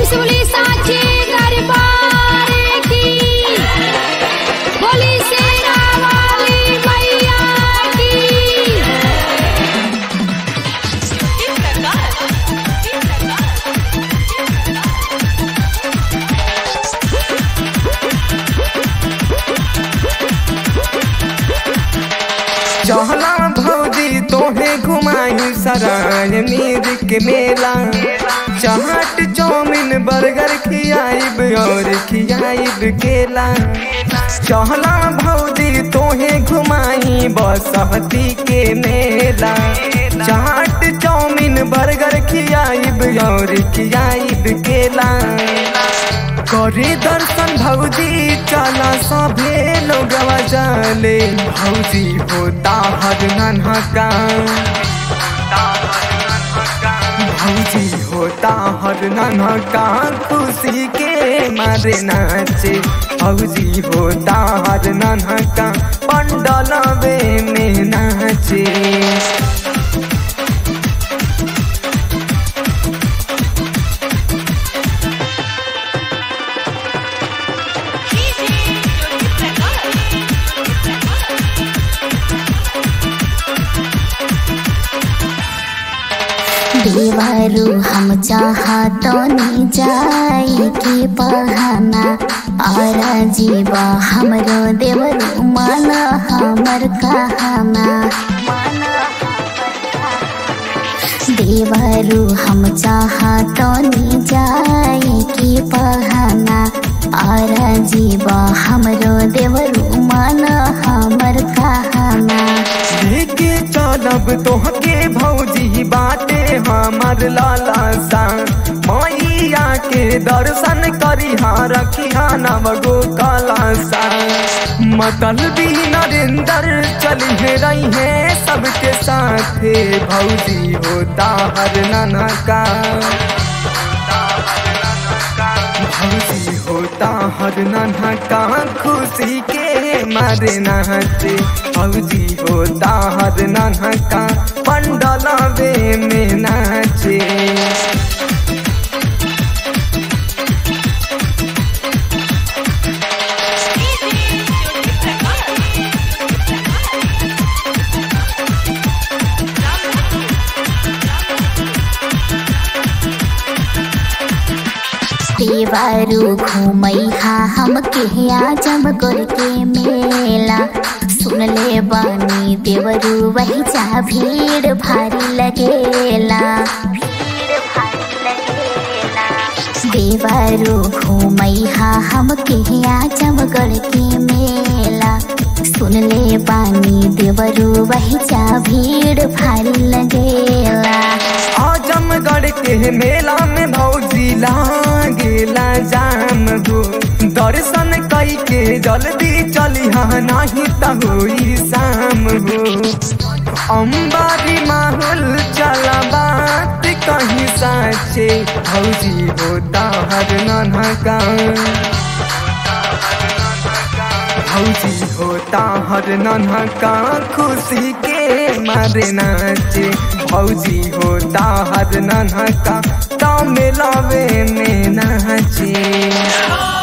त्रिशूली साक्षी दरबार की बोली शेरा वाली मैया की चहला भौजी तोहे घुमाई सराय मीर के मेला चाट चाउमीन बर्गर खियाइब और खियाइब केला चहला भौजी तोहे घुमाई बसहती के मेला चाट चाउमीन बर्गर खियाइब और खियाइब केला करे दर्शन भौजी चला सभे लोग जाले भौजी होता हर नन्हका भौजी होता हर नन्हका खुशी के मारे नाचे भौजी होता हर नन्हका पंडलवे में नाचे देवारू हम चाहतो नी जाई के बहाना और जीवा हमरो देवरू मन हमर कहना देवरू हम चाहतो नी जाई के बहाना और जीवा हमरो देवरू मन हमर कहना लेके चलब तोहके भौजी बाटे हमर लाला सा मैया के दर्शन करिहा रखिहा नव गो काला सा मतल भी नरेंद्र चलिए रही है सबके साथे भौजी होता हर नाना का भौजी होता हर नन्हा का खुशी के मारे नाचे भौजी होता हर नन्हा का पंडलवे में नाचे देवारू घूमैहा हम के आजम गोर के मेला सुन ले बानी देवरू वही जा भीड़ भारी लगेला देवारू घूमैहा हम के आजम गोर के मेला सुन ले बानी देवरू वही जा भीड़ भारी लगेला आजमगढ़ के मेला में भौजी लागेला जाम हो दर्शन कई के जल्दी चलिहा नहीं त होई शाम हो अम्बारी माहौल चला बात कहीं साचे भौजी होता हर नन्हा का भौजी होता हर नन्हा का खुशी के मारे नाचे भौजी होता हर नन्हा का मेलावे में नाचे